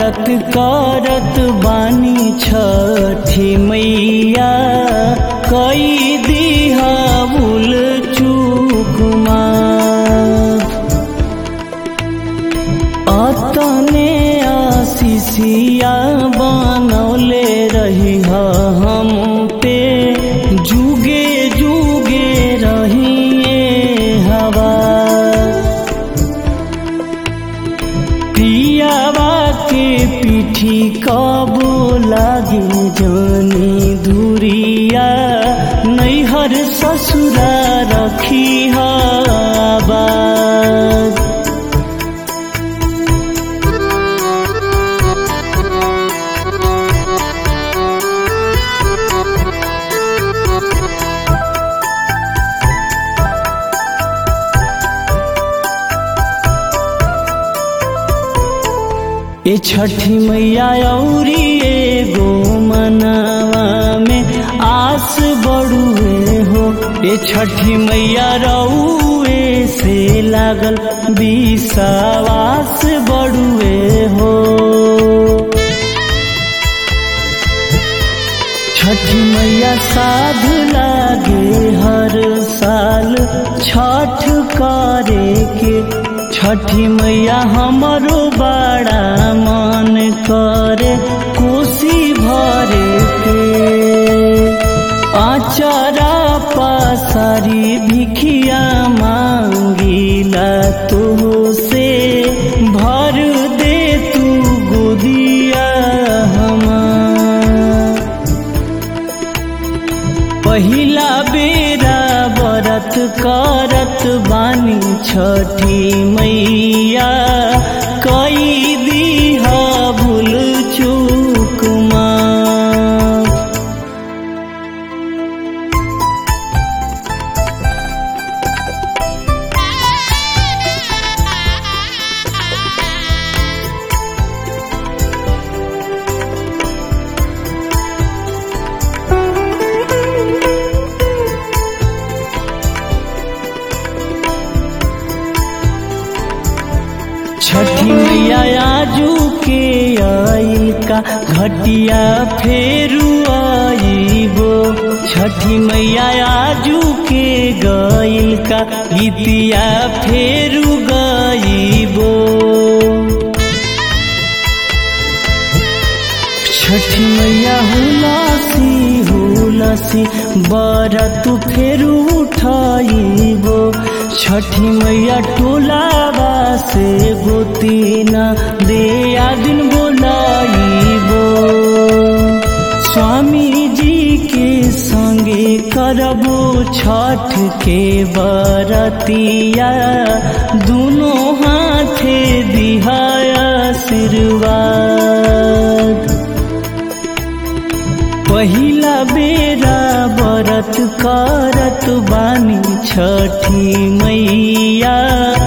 बरत करत बानी छठी मैया कई दिहा भूल चूकुमा अतने आशीषिया बनौले रही हम पे जुगे जुगे रहिए हवा पियावा के पीठी कबो लागे जानी दूरिया नैहर ससुरा रखी हवा ए छठी मैया औरी एगो मनवा में आस बड़ुए हो ए छठी मैया रउए से लागल विश्वास बड़ुए हो छठी मैया साध लागे हर साल छठ करे के छठी मैया हमरो बड़ा मन करे कोसी भरे के आचरा पासारी भिखिया मांगीला तो से भर दे तू गोदिया हमार पहिला बेरा बरत करत बानी छठी मैया कई दिहा भूल चूक माफ। छठी मैया आजू के आइल का घटिया फेरू आईबो छठी मैया आजू के गइल का गीतिया फेरू गईबो छठी मैया हुलासी हुलासी बरत फेरू उठाइबो छठी मैया टोलावा से गोतीना दे दिन बोलाइबो स्वामी जी के संगे करबो छठ के बरतिया दोनों हाथे दिहाया आशीर्वाद पहिला बेरा बरत करत बानी छठी मैया